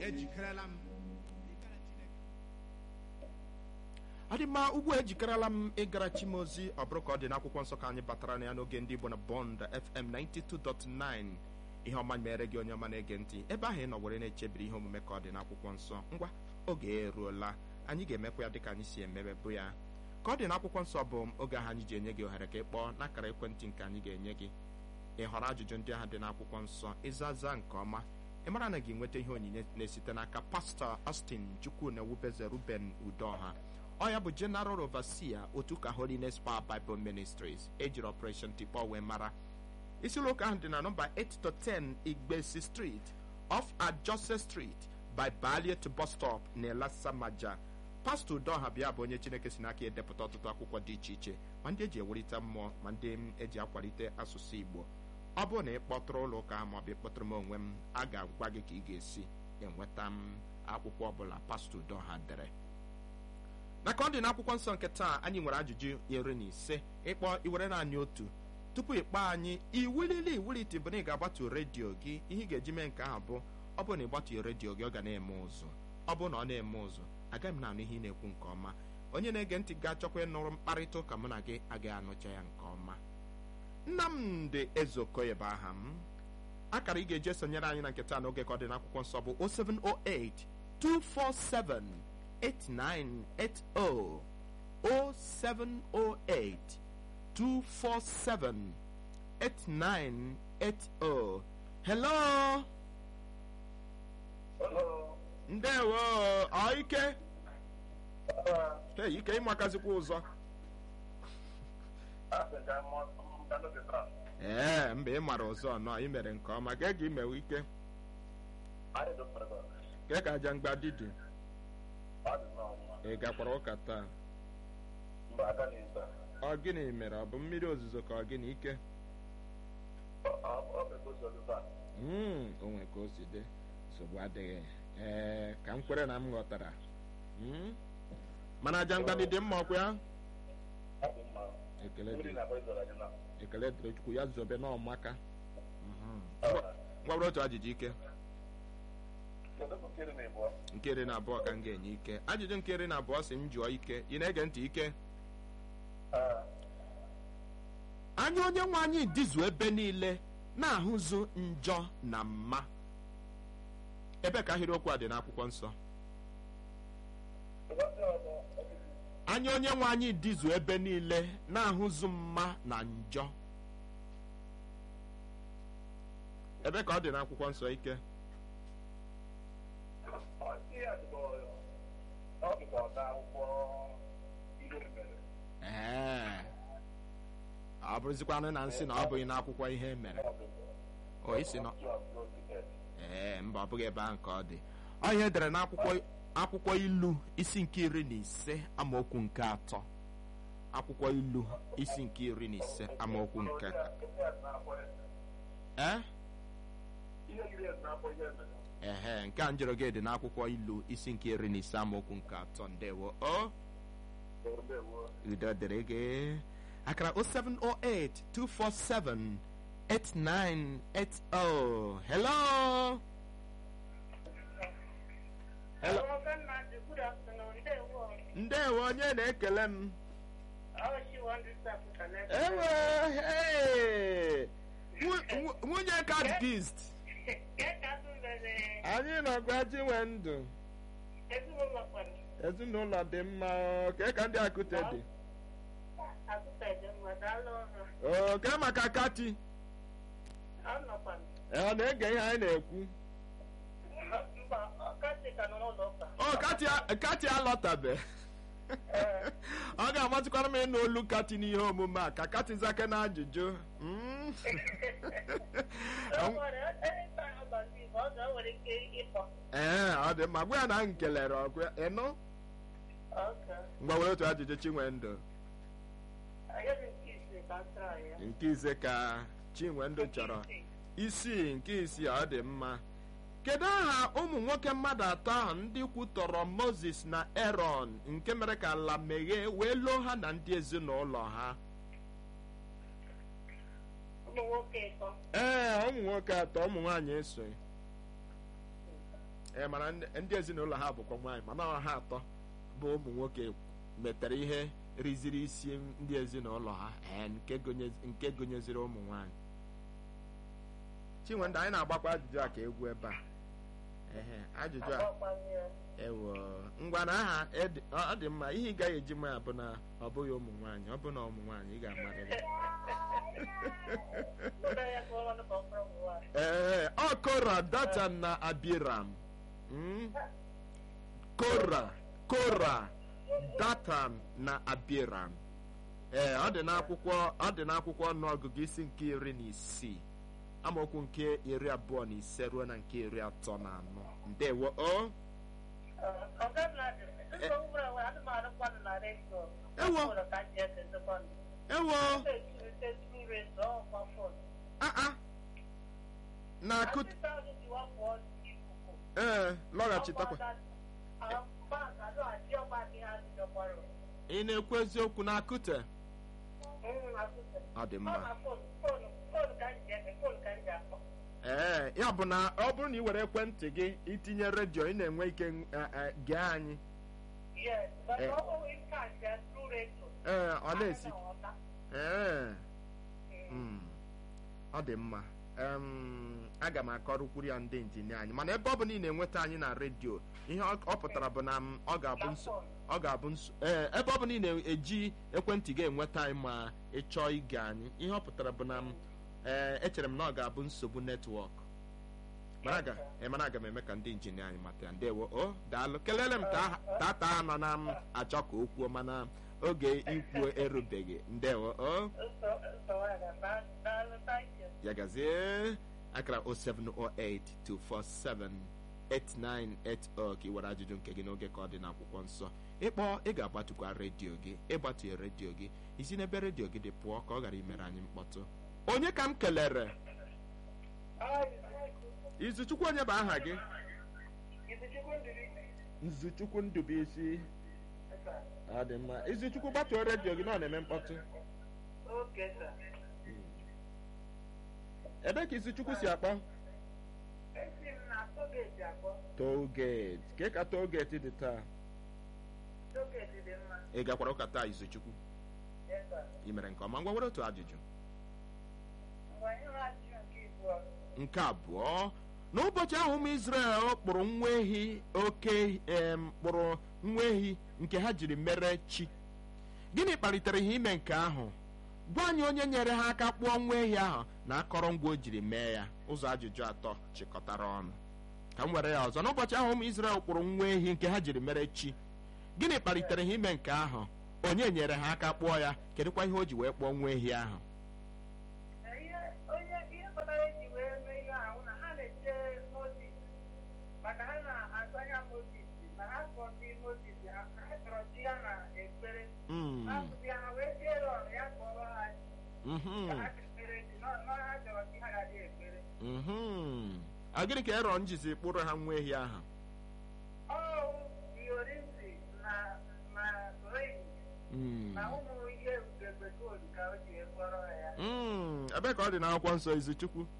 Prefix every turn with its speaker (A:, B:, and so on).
A: ejikerela m
B: ọ dị mma ugbu a ejikerela m ịgara chimozi ọ bụrụ ka ọ dị n'akwụkwọ nsọ ka anyị batara na ya n'oge ndị igbo na bond fm 92.9 ihe ọma mere gị onye ọma na-ege ntị ebe ahụ ị nọ were na-echebiri ihe omume ka ọ dị n'akwụkwọ nsọ ngwa oge eruola anyị ga-emekwa ya dịka anyị si emebe bụ ya ka ọ dị n'akwụkwọ nsọ bụ oge ahụ anyị ji enye gị ohere ka ị kpọọ n'akara ekwentị nke anyị ga-enye gị ị họrọ ajụjụ ndị ahụ dị n'akwụkwọ nsọ ịzaza nke ọma ị mara na gị nweta ihe onyinye na-esite n'aka pastọ Austin chukwu na ewubeze ruben udoha ọ ya bụ general overseer otu ka holiness power bible ministries ejiri operation tikpọ wee mara isi ụlọ ụka ahụ dị na nọmba 8 to 10 igbesi street off ajose street by baliet bus stop na elasamaja pastọ udoha bịa bụ onye chineke si n'aka edepụta ọtụtụ akwụkwọ dị iche iche ma ndị eji ewelite mmụọ ma ndị eji akwalite asụsụ igbo ọ bụrụ na ị kpọtụrụ ụlọ ụka ma ọ bụ ịkpọtụrụ m onwe m a ga-agwa gị ka ị ga-esi enweta m akwụkwọ ọbụla pastọ udoha dere na ka ọ dị n'akwụkwọ nsọ nke taa anyị nwere ajụjụ iri na ise ịkpọ iwere naanị otu tupu ịkpọ anyị iwulili iwulite bụ na ị ga-agbatu redio gị ihe ị ga-eji mee nke ahụ bụ ọ bụrụ na ịgbatughị redio gị ọ ga na-eme ụzụ ọ bụrụ na ọ na-eme ụzụ agaghị m na-anụ ihe ị na-ekwu nke ọma onye na-ege ntị ga-achọkwa ịnụrụ mkparịta ụka mụ na gị agaghị anụcha ya nke ọma nnamdị ezeokoye bụ aha m akara ị ga-eji esonyere anyị na nke taa n'oge ka ọ dị n'akwụkwọ nsọ bụ 0708 247 8980 0708 247 8980 hello ndewo ọ ike hey, ike ịmakazikwa ụzọ ee mba ị mara ụzọ nọ ị mere nke ọma gee ga imewe ike kee ka aja mgba didi ị gakwara ụka taa ọ gịnị mere ọ bụ mmiri ozuzo ka ọ gịnị ike Mm, onwe ka o si dị nsogbu adịghị ee ka m kwere na m ghọtara Mm? mana aja mgbadi dị mma ọkwa ya ekele dị ekele dịrị chukwu ya zobe n'ọmaka ngwabụrụ otu ajụjụ ike nke iri na abụọ ka m ga-enye ike ajụjụ nke iri na abụọ si m jụọ ike ị na-ege ntị ike anya onye nwe anyị dịzu ebe niile na-ahụzu njọ na mma ebe ka ahịrịokwu a dị n'akwụkwọ nsọ anya onye nwe anyị dịzu ebe niile na-ahụzu mma na njọ ebe ka ọ dị n'akwụkwọ nsọ ike ee ọ bụrụzikwanụ na nsị na ọ bụghị n'akwụkwọ ihe mere o isi nọ ee mba ọ bụghị ebe ahụ ka ọ dị ọ ihe edere n'akwụkwọ akwụkwọ ilu isi nke iri na ise amaokwu nke atọ akwụkwọ ilu isi nke iri na ise amaokwu nke ee ehe nke a njụrụ gị dị n'akwụkwọ ilu isi nke iri na ise amaokwu nke atọ ndewo o udo dịrị gị akara 0708 247 8980 hello hello ndewo onye na-ekele m ewe hey! Nwu- nwunye katkist anyị nọgwa chinwe ndụ ezinụlọ dị mma ọ, kee ka ndị akụte dị oke maka kati ọ na-ege ihe anyị na-ekwu ọ kati kati alọtabe ọ ga-amasịkwara m ịnụ olu kati n'ihe omume a ka kati zake na ajụjụ Mm. ee ọ dị mma gwa ya na m kelere ọgụ ịnụ ngwa were otu ajụjụ chinwendụ nke ise ka chinwendụ chọrọ isii nke isii ọ dị mma kedu aha ụmụ nwoke mmadụ atọ ahụ ndị kwutọrọ moses na aaron nke mere ka ala meghee wee loo ha na ndị ezinụlọ ha
C: ụmụ nwoke ịtọ
B: ee ụmụ nwoke atọ ụmụ nwaanyị esoghị ee mana ndị ndị ezinụlọ ha bụkwa nwaanyị mana ọ ha atọ bụ ụmụ nwoke metere ihe riziri isi ndị ezinụlọ ha ee nke gonye- nke gonyeziri ụmụ nwaanyị chinwendị anyị na-agbakwa ajụjụ a ka egwu ebe a ehe ajụjụ a
A: Agbakwaghị ya.
B: ewo ngwa na aha ed- ọ ọ dị mma ihe ị gaghị eji ma ya bụ na ọ bụghị ụmụ nwaanyị ọ bụ na ụmụ nwaanyị ị ga-amarịrị
A: Ụlọ ya ka ọ nọ n'ọkpụrụ ụmụ nwaanyị.
B: ee ọ kora datan na abiram Mm? kora kora datan na abiram ee ọ dị n'akwụkwọ ọ dị n'akwụkwọ ọnụọgụgụ isi nke iri na isii amaokwu nke iri abụọ na ise ruo na nke iri atọ na anọ ndewo o
A: Ọga m na-adị. Nsogbu nwere onwe anụmanụ mmadụ na redio.
B: Ewo.
A: Ụlọ ka m ji ese sekọndị.
B: ewo
A: Na-echirite tru redio ọkwa fon.
B: aa na akụ
A: Asịsa ahụ ji wapụ ọnụ n'ikuku.
B: ee lọghachitakwa ị na-ekwu eziokwu na akụte ọ dị mma ee ya bụ na ọ bụrụ na ị were ekwentị gị itinye redio ị na-enwe ike eh, eh, gee anyị ee ọ na-esi ee mm, ọ dị mma Em, aga m akọrọkwuru ya ndị injinia anyị mana ebe ọ bụ na ị na-enweta anyị na redio ihe ọ ọ pụtara bụ na m, ọ ga-abụ nso ọ ga-abụ nso ee ebe ọ bụ na ị na-eji ekwentị gị enweta anyị ma ị chọọ ige anyị ihe ọ pụtara bụ na m ee echere m na ọ ga-abụ nsogbu netwọk mana aga ee, mana aga m eme ka ndị injinia anyị mata ya ndewo o daalụ kelele m ka tata nọ na m achọ ka o kwuo mana oge ikwu erubeghị ndewo o ya gazie akara 07082478980 ka ị were ajụjụ nke gị n'oge ka ọ dị n'akwụkwọ nsọ ịkpọ ị ga-agbatụkwa redio gị ịgbatụghị redio gị isi n'ebe redio gị dị pụọ ka ọ ghara imere anyị mkpọtụ onye ka m kelere izuchukwu onye bụ aha gị nzuchukwu ndụbụisi ọ dị mma izuchukwu gbatuo redio gị na ọ na-eme mkpọtụ ebe ka izuchukwu si akpọ tollgate ka ka tollgate dị taa ị gakwara ụka taa izuchukwu ị mere nke ọma ngwa were otu ajụjụ nke abụọ n'ụbọchị ahụ ụmụ Izrel kpụrụ nwa ehi oke em, kpụrụ nwa ehi nke ha jiri mere chi gịnị kpalitere ha ime nke ahụ gwa anyị onye nyere ha aka kpụọ nwa ehi ahụ na akọrọngwa o jiri mee ya ụzọ ajụjụ atọ chịkọtara ọnụ ka m were ya ọzọ n'ụbọchị ahụ ụmụ Izrel kpụrụ nwa ehi nke ha jiri mere chi gịnị kpalitere ha ime nke ahụ onye nyere ha aka kpụọ ya kedụkwa ihe o ji wee kpụọ nwa ehi ahụ
A: onye ihe kpatara eji wee mee ihe ahụ na ha na-eche Mozis maka ha na-atụ anya Mozis na ha kpọọ ndị Mozis ha ha chọrọ chi ya na ekpere
B: Mm,
A: ha sụzi ha wee sie rọn ya kpọrọ ha chi
B: mhm,
A: ka ha ekpere chi nọ nọ ha chọrọ chi ha ga-adị ekpere
B: mhm. a gịnị ka erọn jizi kpụrụ ha nwa ehi ahụ
A: ọwụ iyorizi na na ring
B: Mm,
A: na ụmụ ihe ugegbe gold ka o ji kpọrọ ya
B: mm. ebe ka ọ dị n'akwụkwọ nsọ izuchukwu